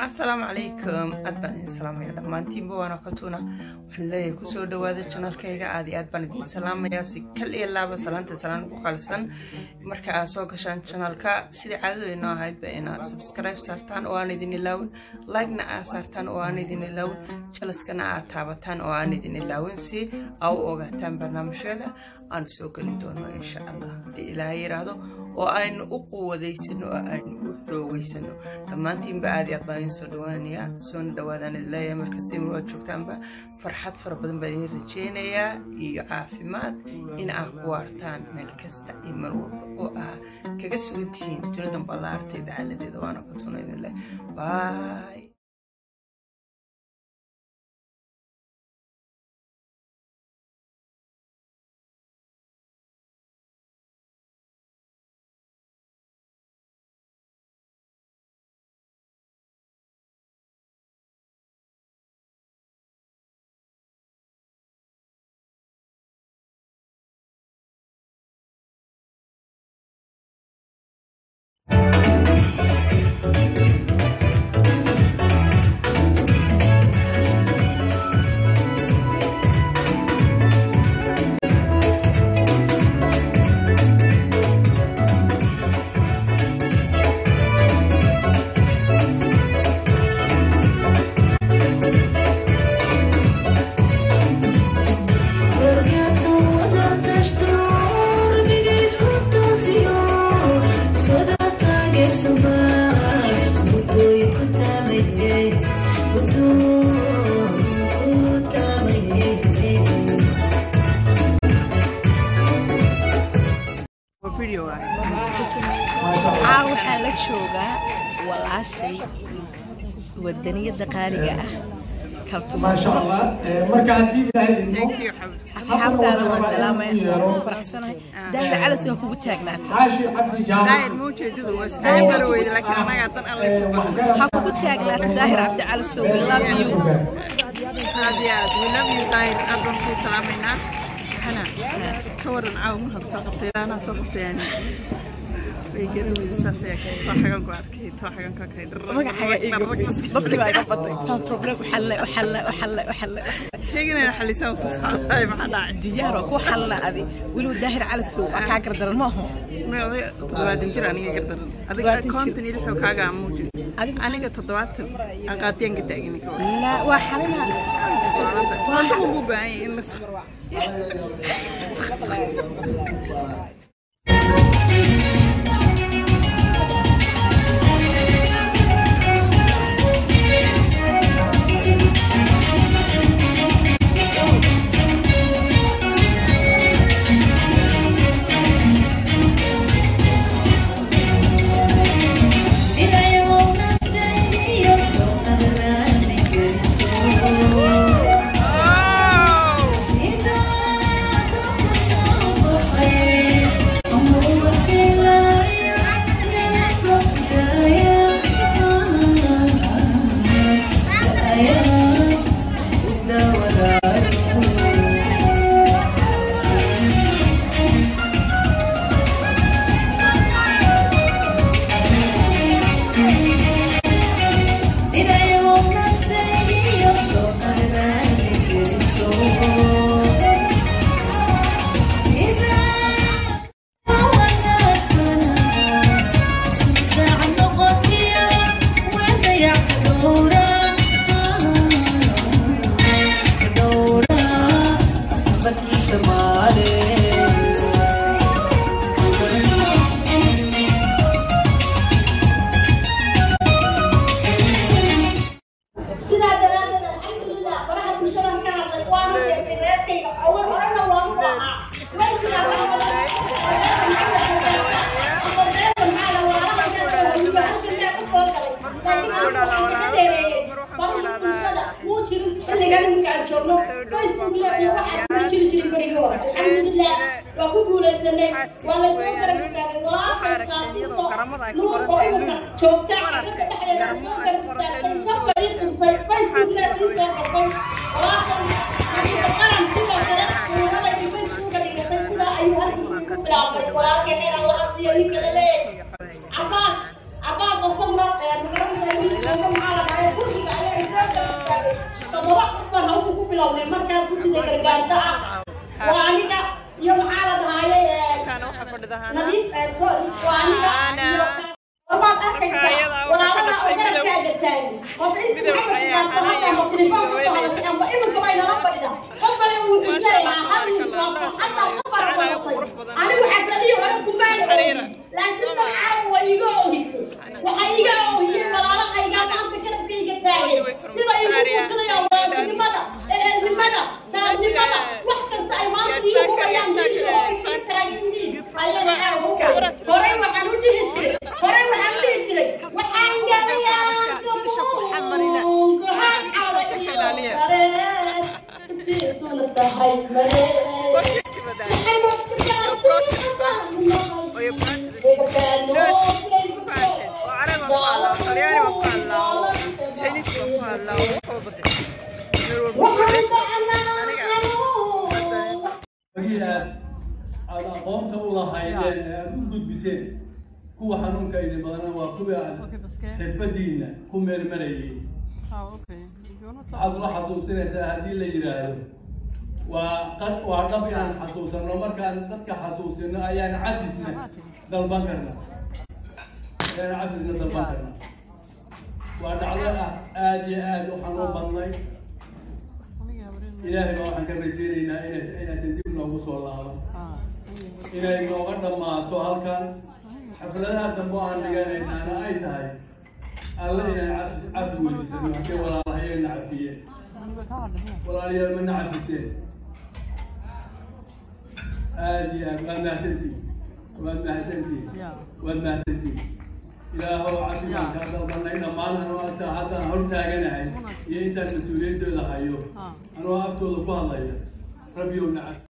asalaamu calaykum aad baan idin salaamaya dhammaantiinba waana katuuna waxaan leeyahay kusoo dhawaada janalkayga aad iyo aad baan idin salaamayaa si kal iyo laaba salaanta salaan ugu qalsan marka aad soo gashaan janalka sidai caadadeenoo ahaydba inaad subscribe saartaan oo aan idin ilaawin like-na aad saartaan oo aan idin ilaawin jalaskana aad taabataan oo aan idin ilaawin si aa u ogaataan barnaamijyada aan soo geli doono insha allah haddii ilaahay yidhaahdo oo aynu u quwadaysano oo aynu u xoogeysano dhammaantiinba aad iyo aad baan idin soo dhawaanayaa soona dhawaadaan idin leeyahay markasta in waad joogtaanba farxad fara badan baan idin rajeynayaa iyo caafimaad in aad ku waartaan meel kasta iyo mar walba oo aa kaga sugan tihiin dunidan ballaartay dacaaladeeda waana ka tuna idin leh baay aa waxaa la joogaa walaashay wadaniyada qaaliga ah maasha allah marka haddii ilaahay idmo asxaabtaada waan salaamaya faraxsanahay daahir calas waa kugu taagnaata caashi cabdi jaamac ha kugu taagnaata daahir cabdi calas so we love you aad iyo aad we love you daahir aad baan kuu salaamaynaa waxana ka waran caawa markaa kusoo qabtay ilaanaa soo qabtay yani way garan weyda saas ayaa kay too xagan ku arkay too xagan ku arkay magacaga iga babti baa iga batay saa problem waxalle waxalle waxalle waxalle keegina xalisaa soo socday maxaa dhacay diyaaro ku xalla adi weliba daahir calas so waa kaa gardaran ma aho may oday toddobaatan jir aniga gardaran adiga konton iyo lixoo kaaga amuuji aniga toddobaatan aqaadiyaan ka taagini ka waran la waa xalina toonta ugu baahan yahay in la عباس عباس وصلنا bilownay markaa guddiga gargaarta ah waa aniga iyo maxaa la dhahaaye kaana waxaa fadhidahaana nadiif eh, sorry waa aniga iyo waad arkaysaa walaalada oo garabkaaga taagan horta inta maxamed gaarto hadda ama telefoon kusoo hadashay amba iminka bay nala fadhida qof kale wuu isleeyahaa hadii waa farxadda ka fara badatay anigu xafladiyo hore kumaan oohin laakiin dad caalam waa iga oohisay waxaa iga oohiyey walaalahaygaa maanta garabkayga taagan sida igu muujinayaan walaalnimada ehelnimada jaalnimada wax kasta ay maanta ii hugayaan diinka oo iska taagan yihiin ayaan caawa horey waxaan u dhihi jiray horey waxaan u dhihi jiray waxaan galayaa intiisuna tahay male wagii aad aad aqoonta u lahaydeen ee aad u gudbiseen kuwa xanuunka idin badana waa kuwii aad xirfadiina ku meelmarayay waxaad ula xasuusinaysaa haddii la yidhaahdo waa qad waa dhab inaan xasuusanno markaan dadka xasuusino ayaan casisna dalban karna ayaan casisna dalban karna waa dhacdo ah aada iyo aada u xanuun badnay ilaahay baa waxaan ka rajeynaynaa inays inaysan dib noogu soo laaban inay nooga dhammaato halkan xafladaha dambe oo aan dhiganaynaana ay tahay alle inaan cafi cafi weydiisano haddii walaalahayeenna cafiyeen walaalayaal mana cafiseen aada iyo aad waad mahadsantihin waad mahadsantihin waad mahadsantihin ilaahow cafigaan kaa dalbanay dhammaan anoo agtaa haddaan hortaaganahay iyo intaan mas-uuliyaddooda hayo anoo aftooda ku hadlaya rabbiyow na cafi